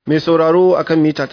Mai sauraro akan mita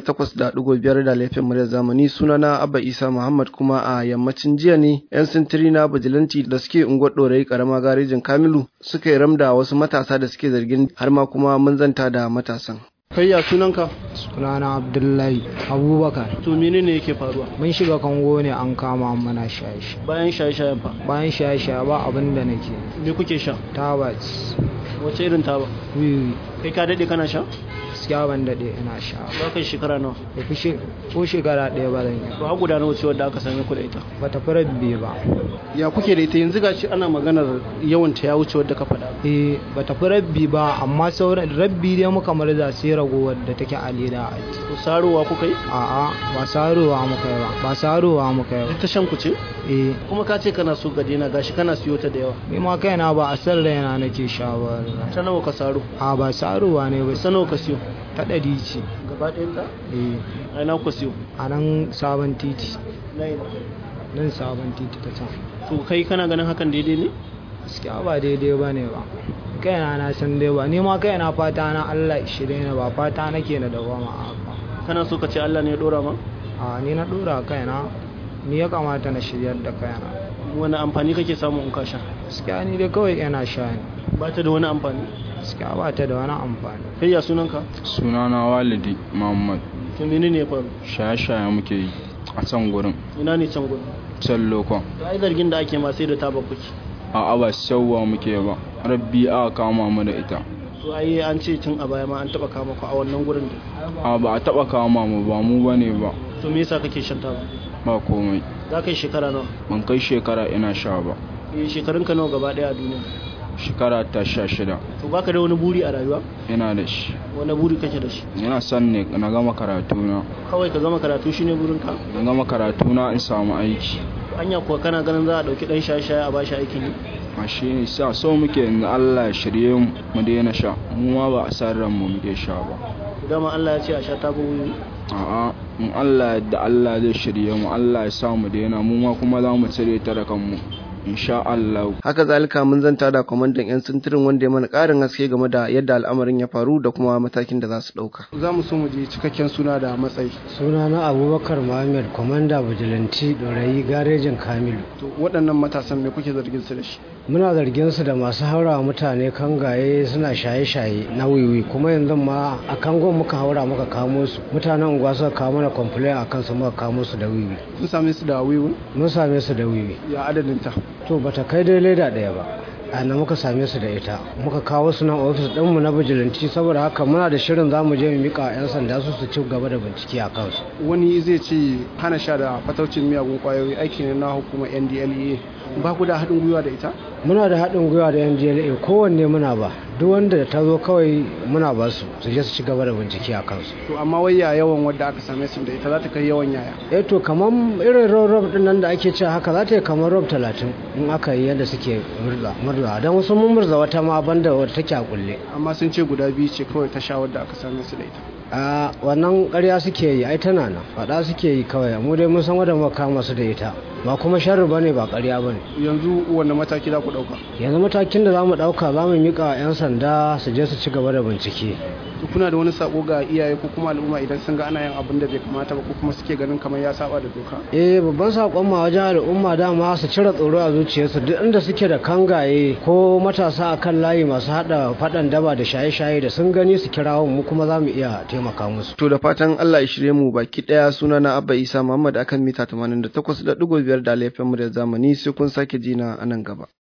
88.5 da laifin muryar zamani sunana Abba Isa Muhammad kuma a yammacin jiya ne 'yan sintiri na bijilanti da suke unguwar ɗorayi karama garejin Kamilu suka yi ramda wasu matasa da suke zargin har ma kuma mun zanta da matasan. Kai ya sunanka? sunana abdullahi abubakar To menene yake faruwa? mun shiga kango ne an kama mana shaye-shaye Bayan shaye-shayen fa. bayan shaye-shaye ba abin da nake Me kuke sha? tabat Wace irin taba? wiwi Kai ka daɗe kana sha? gaskiya ban daɗe ina sha Ba kai shekara nawa? ba fi she- ko shekara ɗaya ba zan yi Ba guda nawa ce wadda aka same ku da ita. ba ta fi rabbi ba Ya kuke da ita yanzu gashi ana maganar yawan ta ya wuce wadda ka faɗa. eh ba ta fi rabbi ba amma sauran rabbi dai muka marza sai ragowar da take a leda a ji Ku sarowa kuka yi? a'a ba sarowa muka yi ba ba sarowa muka yi ba Duk ta shan ku ce? eh Kuma ka ce kana so ka daina gashi kana siyo ta da yawa. ni ma kaina ba a san raina nake sha ba Ta nawa ka saro? a ba sarowa ne ba Ta nawa ka siyo? ta ɗari ce Gaba ɗayan ta? eh A ina ku siyo? a nan sabon titi Na ina. nan sabon titi ta can To kai kana ganin hakan daidai ne? gaskiya ba daidai ba ne ba kaina na san dai ba ni ma kaina fata na Allah shirye ne ba fata nake na dawama a haka Kana so ka ce Allah ne ya ɗora ma? a ni na dora kaina ni ya kamata na shiryar da kaina Wani amfani kake samu in ka sha? gaskiya ni dai kawai yana sha ne Ba ta da wani amfani. gaskiya ba ta da wani amfani Kai ya sunanka? sunana walidi muhammad To menene ya faru? shaye-shaye muke yi a can gurin Ina ne can gudu? can lokon To ai zargin da ake ma sai da taba kuke. a aba sauwa muke ba rabbi aka kama mu da ita To ai an ce tun a baya ma an taba kama ku a wannan gurin da. a ba a taba kama mu ba mu bane ba To me yasa kake shan taba? ba komai Za ka yi shekara nawa? ban kai shekara ina sha ba Eh shekarunka nawa gaba ɗaya a duniya? shekara ta sha shida To baka da wani buri a rayuwa? ina da shi Wani buri kake da shi? ina son ne na gama karatuna Kawai ka gama karatu shine burinka? na gama karatuna in samu aiki Anya kuwa kana ganin za a ɗauki ɗan shaye-shaye a bashi aikin yi? a shi ne sa so muke yanzu Allah ya shirye mu mu daina sha mu ma ba a san ran mu muke sha ba Dama Allah ya ce a sha taba wuyi. a'a in Allah yadda Allah zai shirye mu Allah ya sa mu daina mu ma kuma za mu cire ta da kanmu insha Allah Haka zalika mun zanta da kwamandan 'yan sintirin wanda ya mana ƙarin haske game da yadda al'amarin ya faru da kuma matakin da za su ɗauka. Za mu so mu je cikakken suna da matsayi. sunana abubakar muhammad kwamanda bijilanti ɗorayi garejin kamilu To waɗannan matasan me kuke zargin su da shi? muna zargin su da masu haura mutane kangaye suna shaye-shaye na wiwi kuma yanzu ma a kangon muka haura muka kamo su mutanen unguwa suka kawo mana complain a kansu muka kamo su da wiwi Kun same su da wiwun? mun same su da wiwi Ya adadin ta. to bata kai dai leda ɗaya ba a nan muka same su da ita muka kawo su nan ofis ɗinmu na bijilanci saboda haka muna da shirin za mu je mu mika 'yan sanda su su ci gaba da bincike a kansu Wani zai ce hana sha da fataucin miyagun ƙwayoyi aiki ne na hukumar NDLEA. Ba ku da haɗin gwiwa da ita? muna da haɗin gwiwa da yan jla kowanne muna ba duk wanda ta zo kawai muna ba su su je su ci gaba da bincike a kansu To amma wai ya yawan wadda aka same su da ita za ta kai yawan yaya. eh to kamar irin rob rob din nan da ake cewa haka za ta yi kamar rob talatin in aka yi yadda suke murza murza don wasu mun murza wata ma banda wata take a kulle Amma sun ce guda biyu ce kawai ta sha wadda aka same su da ita. a wannan ƙarya suke yi ai tana nan faɗa suke yi kawai mu dai mun san wadda muka kama su da ita ba kuma sharri bane ba ƙarya bane Yanzu wanne mataki za ku ɗauka? yanzu matakin da za mu ɗauka za mu miƙa 'yan sanda su je su ci gaba da bincike To kuna da wani sako ga iyaye ko kuma al'umma idan sun ga ana yin abin da bai kamata ba ko kuma suke ganin kamar ya saba da doka? eh babban sakon ma wajen al'umma dama su cire tsoro a zuciyarsu duk inda suke da kangaye ko matasa a kan layi masu hada fadan daba da shaye-shaye da sun gani su kirawo mu kuma za mu iya taimaka musu To da fatan Allah ya shirye mu baki daya suna na Abba Isa Muhammad akan mita 88.5 da laifin mu da zamani sai kun sake jina a nan gaba.